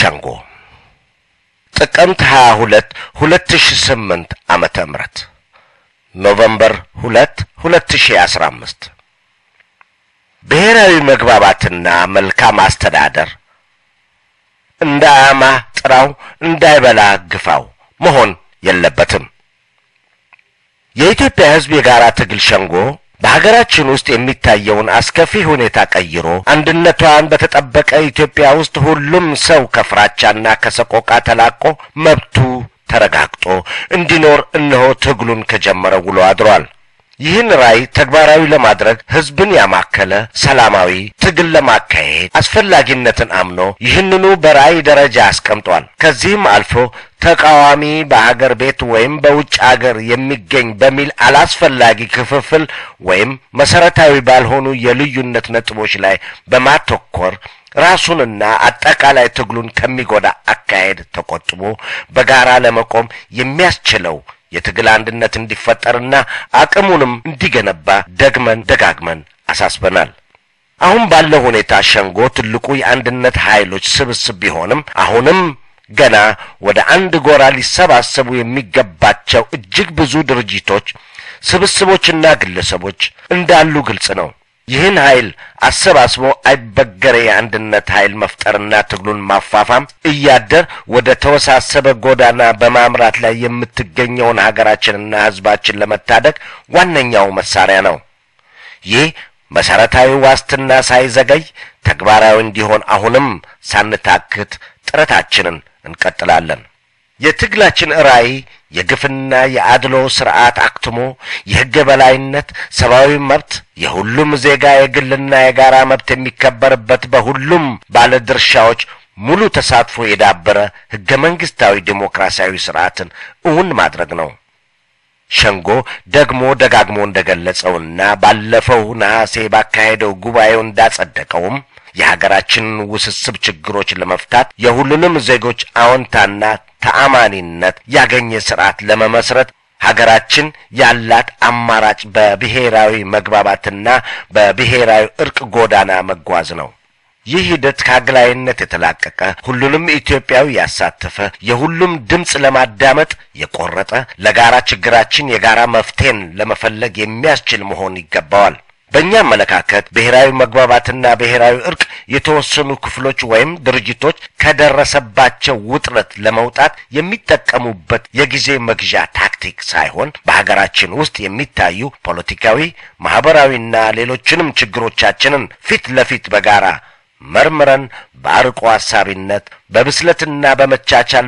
ሸንጎ ጥቅምት 22 2008 ዓመተ ምህረት ኖቨምበር 2 2015 ብሔራዊ መግባባትና መልካም አስተዳደር እንዳያማ ጥራው እንዳይበላ ግፋው መሆን የለበትም። የኢትዮጵያ ሕዝብ የጋራ ትግል ሸንጎ በሀገራችን ውስጥ የሚታየውን አስከፊ ሁኔታ ቀይሮ አንድነቷን በተጠበቀ ኢትዮጵያ ውስጥ ሁሉም ሰው ከፍራቻና ከሰቆቃ ተላቆ መብቱ ተረጋግጦ እንዲኖር እነሆ ትግሉን ከጀመረ ውሎ አድሯል። ይህን ራዕይ ተግባራዊ ለማድረግ ህዝብን ያማከለ ሰላማዊ ትግል ለማካሄድ አስፈላጊነትን አምኖ ይህንኑ በራዕይ ደረጃ አስቀምጧል። ከዚህም አልፎ ተቃዋሚ በሀገር ቤት ወይም በውጭ አገር የሚገኝ በሚል አላስፈላጊ ክፍፍል ወይም መሰረታዊ ባልሆኑ የልዩነት ነጥቦች ላይ በማተኮር ራሱንና አጠቃላይ ትግሉን ከሚጎዳ አካሄድ ተቆጥቦ በጋራ ለመቆም የሚያስችለው የትግል አንድነት እንዲፈጠርና አቅሙንም እንዲገነባ ደግመን ደጋግመን አሳስበናል። አሁን ባለው ሁኔታ ሸንጎ ትልቁ የአንድነት ኃይሎች ስብስብ ቢሆንም አሁንም ገና ወደ አንድ ጎራ ሊሰባሰቡ የሚገባቸው እጅግ ብዙ ድርጅቶች፣ ስብስቦችና ግለሰቦች እንዳሉ ግልጽ ነው። ይህን ኃይል አሰባስቦ አይበገሬ የአንድነት ኃይል መፍጠርና ትግሉን ማፋፋም እያደር ወደ ተወሳሰበ ጎዳና በማምራት ላይ የምትገኘውን ሀገራችንና ሕዝባችን ለመታደግ ዋነኛው መሳሪያ ነው። ይህ መሰረታዊ ዋስትና ሳይዘገይ ተግባራዊ እንዲሆን አሁንም ሳንታክት ጥረታችንን እንቀጥላለን። የትግላችን ራዕይ የግፍና የአድሎ ስርዓት አክትሞ የሕግ የበላይነት፣ ሰብአዊ መብት፣ የሁሉም ዜጋ የግልና የጋራ መብት የሚከበርበት በሁሉም ባለድርሻዎች ሙሉ ተሳትፎ የዳበረ ሕገ መንግስታዊ ዴሞክራሲያዊ ስርዓትን እውን ማድረግ ነው። ሸንጎ ደግሞ ደጋግሞ እንደገለጸውና ባለፈው ነሐሴ ባካሄደው ጉባኤው እንዳጸደቀውም የሀገራችንን ውስብስብ ችግሮች ለመፍታት የሁሉንም ዜጎች አዎንታና ተአማኒነት ያገኘ ስርዓት ለመመስረት ሀገራችን ያላት አማራጭ በብሔራዊ መግባባትና በብሔራዊ እርቅ ጎዳና መጓዝ ነው። ይህ ሂደት ከአግላይነት የተላቀቀ ሁሉንም ኢትዮጵያዊ ያሳተፈ የሁሉም ድምፅ ለማዳመጥ የቆረጠ ለጋራ ችግራችን የጋራ መፍትሄን ለመፈለግ የሚያስችል መሆን ይገባዋል። በእኛ አመለካከት ብሔራዊ መግባባትና ብሔራዊ እርቅ የተወሰኑ ክፍሎች ወይም ድርጅቶች ከደረሰባቸው ውጥረት ለመውጣት የሚጠቀሙበት የጊዜ መግዣ ታክቲክ ሳይሆን በሀገራችን ውስጥ የሚታዩ ፖለቲካዊ፣ ማህበራዊና ሌሎችንም ችግሮቻችንን ፊት ለፊት በጋራ መርምረን በአርቆ ሐሳቢነት በብስለትና በመቻቻል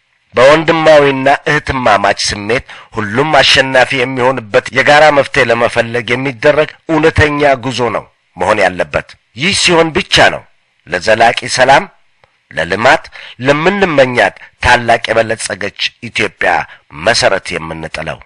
በወንድማዊና እህትማማች ስሜት ሁሉም አሸናፊ የሚሆንበት የጋራ መፍትሄ ለመፈለግ የሚደረግ እውነተኛ ጉዞ ነው መሆን ያለበት። ይህ ሲሆን ብቻ ነው ለዘላቂ ሰላም፣ ለልማት፣ ለምንመኛት ታላቅ የበለጸገች ኢትዮጵያ መሰረት የምንጥለው።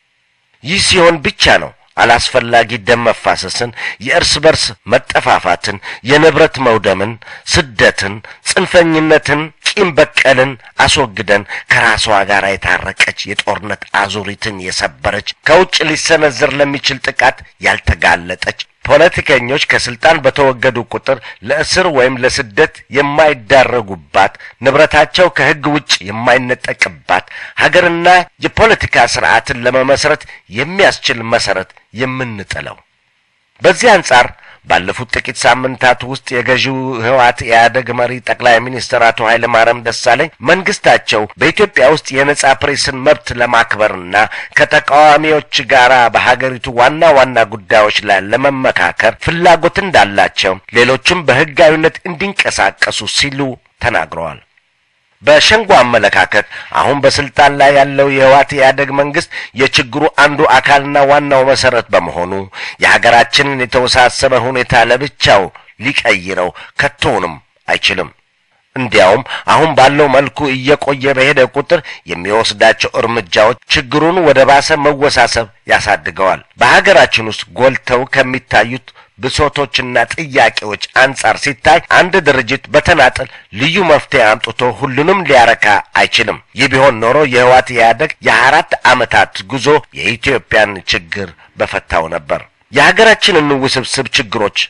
ይህ ሲሆን ብቻ ነው አላስፈላጊ ደም መፋሰስን፣ የእርስ በርስ መጠፋፋትን፣ የንብረት መውደምን፣ ስደትን፣ ጽንፈኝነትን፣ ቂም በቀልን አስወግደን ከራሷ ጋር የታረቀች የጦርነት አዙሪትን የሰበረች ከውጭ ሊሰነዘር ለሚችል ጥቃት ያልተጋለጠች ፖለቲከኞች ከስልጣን በተወገዱ ቁጥር ለእስር ወይም ለስደት የማይዳረጉባት ንብረታቸው ከሕግ ውጭ የማይነጠቅባት ሀገርና የፖለቲካ ስርዓትን ለመመስረት የሚያስችል መሰረት የምንጥለው። በዚህ አንጻር ባለፉት ጥቂት ሳምንታት ውስጥ የገዢው ህወሓት ኢህአደግ መሪ ጠቅላይ ሚኒስትር አቶ ኃይለ ማርያም ደሳለኝ መንግስታቸው በኢትዮጵያ ውስጥ የነጻ ፕሬስን መብት ለማክበርና ከተቃዋሚዎች ጋር በሀገሪቱ ዋና ዋና ጉዳዮች ላይ ለመመካከር ፍላጎት እንዳላቸው፣ ሌሎችም በህጋዊነት እንዲንቀሳቀሱ ሲሉ ተናግረዋል። በሸንጎ አመለካከት አሁን በስልጣን ላይ ያለው የህወሓት ኢህአደግ መንግስት የችግሩ አንዱ አካልና ዋናው መሰረት በመሆኑ የሀገራችንን የተወሳሰበ ሁኔታ ለብቻው ሊቀይረው ከቶውንም አይችልም። እንዲያውም አሁን ባለው መልኩ እየቆየ በሄደ ቁጥር የሚወስዳቸው እርምጃዎች ችግሩን ወደ ባሰ መወሳሰብ ያሳድገዋል። በሀገራችን ውስጥ ጎልተው ከሚታዩት ብሶቶችና ጥያቄዎች አንጻር ሲታይ አንድ ድርጅት በተናጠል ልዩ መፍትሄ አምጥቶ ሁሉንም ሊያረካ አይችልም። ይህ ቢሆን ኖሮ የህወሓት ኢህአደግ የአራት ዓመታት ጉዞ የኢትዮጵያን ችግር በፈታው ነበር። የሀገራችንን ውስብስብ ችግሮች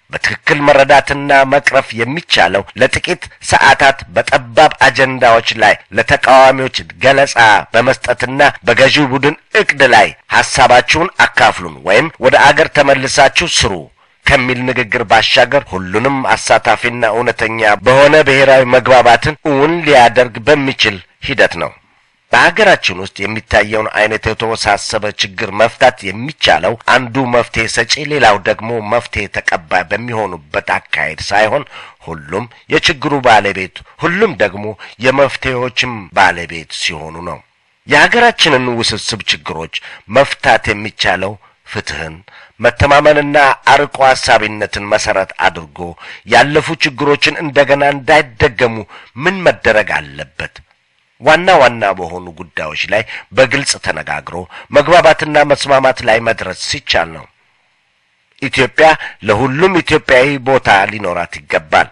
በትክክል መረዳትና መቅረፍ የሚቻለው ለጥቂት ሰዓታት በጠባብ አጀንዳዎች ላይ ለተቃዋሚዎች ገለጻ በመስጠትና በገዢው ቡድን እቅድ ላይ ሐሳባችሁን አካፍሉን ወይም ወደ አገር ተመልሳችሁ ስሩ ከሚል ንግግር ባሻገር ሁሉንም አሳታፊና እውነተኛ በሆነ ብሔራዊ መግባባትን እውን ሊያደርግ በሚችል ሂደት ነው። በሀገራችን ውስጥ የሚታየውን አይነት የተወሳሰበ ችግር መፍታት የሚቻለው አንዱ መፍትሄ ሰጪ፣ ሌላው ደግሞ መፍትሄ ተቀባይ በሚሆኑበት አካሄድ ሳይሆን ሁሉም የችግሩ ባለቤት፣ ሁሉም ደግሞ የመፍትሄዎችም ባለቤት ሲሆኑ ነው። የሀገራችንን ውስብስብ ችግሮች መፍታት የሚቻለው ፍትህን፣ መተማመንና አርቆ ሀሳቢነትን መሰረት አድርጎ ያለፉ ችግሮችን እንደገና እንዳይደገሙ ምን መደረግ አለበት? ዋና ዋና በሆኑ ጉዳዮች ላይ በግልጽ ተነጋግሮ መግባባትና መስማማት ላይ መድረስ ሲቻል ነው። ኢትዮጵያ ለሁሉም ኢትዮጵያዊ ቦታ ሊኖራት ይገባል።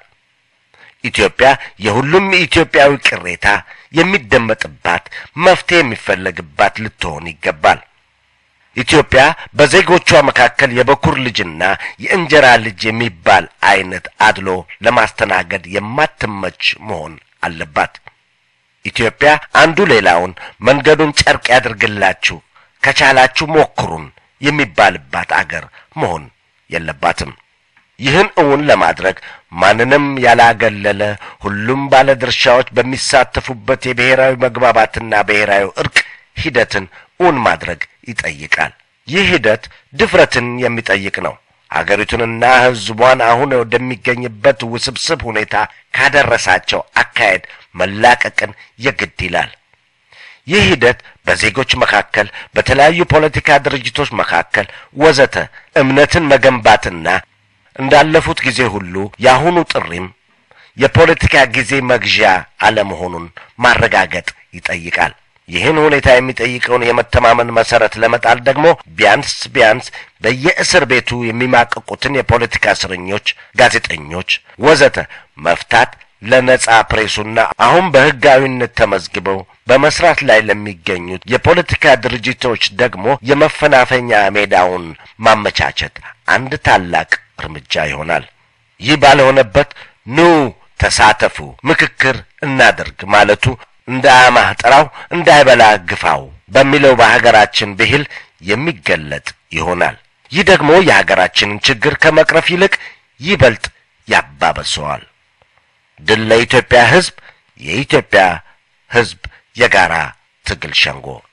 ኢትዮጵያ የሁሉም ኢትዮጵያዊ ቅሬታ የሚደመጥባት፣ መፍትሄ የሚፈለግባት ልትሆን ይገባል። ኢትዮጵያ በዜጎቿ መካከል የበኩር ልጅና የእንጀራ ልጅ የሚባል አይነት አድሎ ለማስተናገድ የማትመች መሆን አለባት። ኢትዮጵያ አንዱ ሌላውን መንገዱን ጨርቅ ያድርግላችሁ፣ ከቻላችሁ ሞክሩን የሚባልባት አገር መሆን የለባትም። ይህን እውን ለማድረግ ማንንም ያላገለለ ሁሉም ባለድርሻዎች በሚሳተፉበት የብሔራዊ መግባባትና ብሔራዊ እርቅ ሂደትን እውን ማድረግ ይጠይቃል። ይህ ሂደት ድፍረትን የሚጠይቅ ነው። አገሪቱንና ሕዝቧን አሁን ወደሚገኝበት ውስብስብ ሁኔታ ካደረሳቸው አካሄድ መላቀቅን የግድ ይላል። ይህ ሂደት በዜጎች መካከል፣ በተለያዩ ፖለቲካ ድርጅቶች መካከል ወዘተ እምነትን መገንባትና እንዳለፉት ጊዜ ሁሉ የአሁኑ ጥሪም የፖለቲካ ጊዜ መግዣ አለመሆኑን ማረጋገጥ ይጠይቃል። ይህን ሁኔታ የሚጠይቀውን የመተማመን መሰረት ለመጣል ደግሞ ቢያንስ ቢያንስ በየእስር ቤቱ የሚማቀቁትን የፖለቲካ እስረኞች፣ ጋዜጠኞች ወዘተ መፍታት ለነጻ ፕሬሱና አሁን በሕጋዊነት ተመዝግበው በመስራት ላይ ለሚገኙት የፖለቲካ ድርጅቶች ደግሞ የመፈናፈኛ ሜዳውን ማመቻቸት አንድ ታላቅ እርምጃ ይሆናል። ይህ ባልሆነበት ኑ ተሳተፉ፣ ምክክር እናደርግ ማለቱ እንደ አማህ ጥራው እንዳይበላ ግፋው በሚለው በሀገራችን ብሂል የሚገለጥ ይሆናል። ይህ ደግሞ የሀገራችንን ችግር ከመቅረፍ ይልቅ ይበልጥ ያባበሰዋል። ድል ለኢትዮጵያ ሕዝብ! የኢትዮጵያ ሕዝብ የጋራ ትግል ሸንጎ